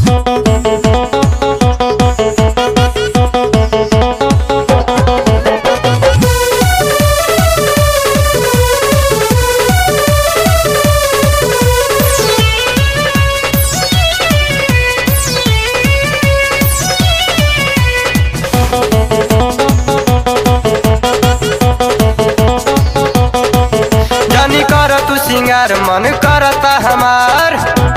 जानी कर तू सिंगार मन करता हमार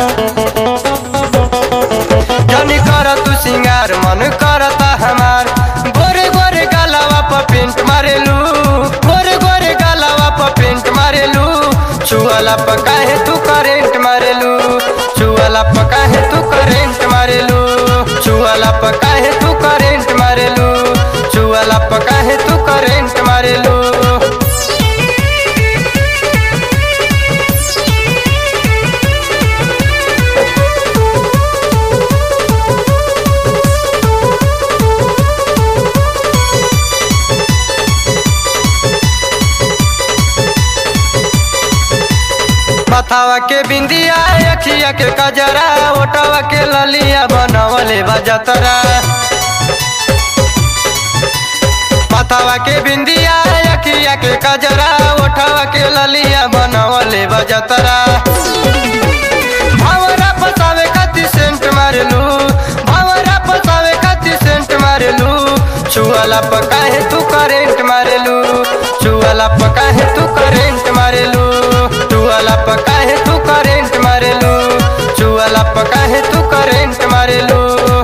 जानी कर तू सिंगार मन करता हमार गोरे गोरे गलावा पर पेंट मारेलू गोरे गोरे गलावा पर पेंट मारेलू छुअला पर काहे तू करेंट मारेलू छुअला पर काहे तू करेंट मारेलू छुअला पर काहे तू करेंट मारेलू छुअला पर काहे तू करेंट मारेलू माथावा के बिंदिया अखिया के कजरा ओटावा के ललिया बनवले बजतरा माथावा के बिंदिया अखिया के कजरा ओठावा के ललिया बनवले बजतरा भावरा फसावे खातिर सेंट मारलू भावरा फसावे खातिर सेंट मारलू छुअला पका है तू करेंट मारेलू छुअला पका है तू करेंट मारेलू छुअला पका है तू करेंट मारेलू छुअला पका है तू करेंट मारेलू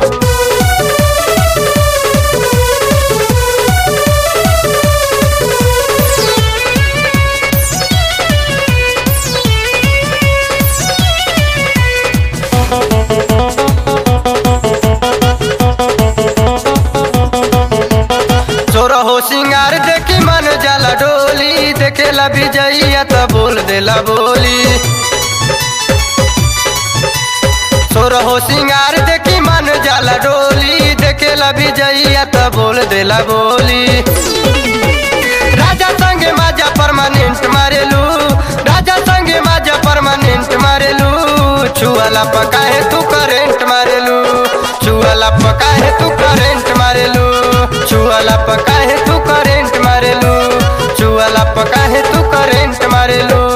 तोरा हो सिंगार देखी मन जाला डोली देखेला विजैया त बोल देला बोली तोरा हो सिंगार देखी मन जाला डोली देखेला विजैया त बोल देला बोली राजा संगे माजा परमानेंट मारेलू राजा संगे माजा परमानेंट मारेलू छुअला पका है तू करेंट मारेलू छुअला पका है तू करेंट मारेलू छुअला पका है तू करेंट मारेलू छुअला पका है तू करेंट मारेलू